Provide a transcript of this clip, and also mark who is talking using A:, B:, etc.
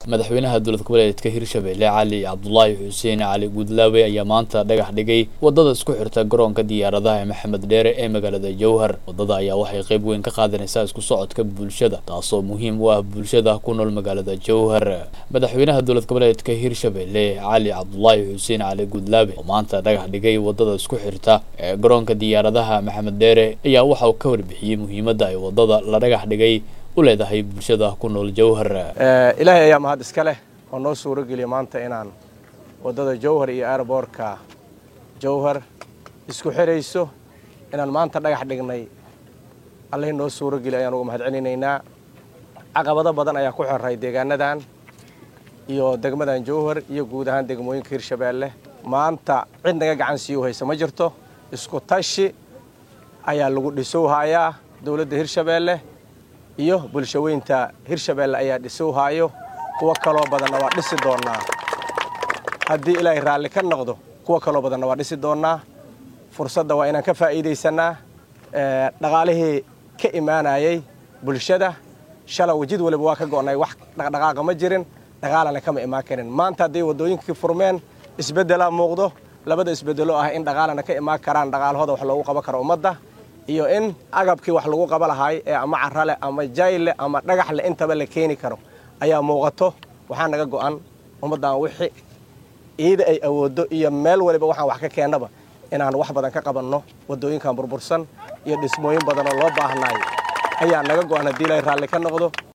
A: madaxweynaha dowlad goboleedka hirshabelle cali cabdulaahi xuseen cali guudlaawe ayaa maanta dhagax dhigay wadada isku xirta garoonka diyaaradaha ee maxamed dheere ee magaalada jowhar wadada ayaa waxay qayb weyn ka qaadanaysaa isku socodka bulshada taasoo muhiim u ah bulshada ku nool magaalada jowhar madaxweynaha dowlad goboleedka hirshabelle cali cabdulaahi xuseen cali guudlaawe oo maanta dhagax dhigay wadada isku xirta ee garoonka diyaaradaha maxamed dheere ayaa waxa uu ka warbixiyey muhiimadda ay wadada la dhagax dhigay u leedahay bulshada ku nool jowhar
B: ilaahay ayaa mahad iska leh oo noo suuro geliya maanta inaan waddada jowhar iyo airboortka jowhar isku xirayso inaan maanta dhagax dhignay allihii noo suuro geliya ayaan uga mahad celinaynaa caqabado badan ayaa ku xirray deegaanadan iyo degmadan jowhar iyo guud ahaan degmooyinka hirshabeelle maanta cid naga gacan siiu haysa ma jirto isku tashi ayaa lagu dhisowhayaa dowladda hirshabeelle iyo bulshaweynta hirshabeelle ayaa dhisowhaayo kuwo kaloo badanna waa dhisi doonnaa haddii ilaahay raalli ka noqdo kuwo kaloo badanna waa dhisi doonnaa fursadda waa inaan ka faa'iidaysannaa dhaqaalihii ka imaanayay bulshada shalay wajid waliba waa ka go'nay wax dhaqdhaqaaqa ma jirin dhaqaalana kama imaan karin maanta hadday waddooyinkii furmeen isbeddelaa muuqdo labada isbeddelo ah in dhaqaalana ka imaan karaan dhaqaalahooda wax loogu qaban karo ummadda iyo in agabkii wax lagu qaba lahaay ee ama carale ama jayle ama dhagaxle intaba la keeni karo ayaa muuqato waxaa naga go'an ummaddan wixii iida ay awooddo iyo meel waliba waxaan wax ka keennaba inaan wax badan ka qabanno waddooyinkan burbursan iyo dhismooyin badan oo loo baahnaay ayaa naga go'an haddii ilaahay raalli ka noqdo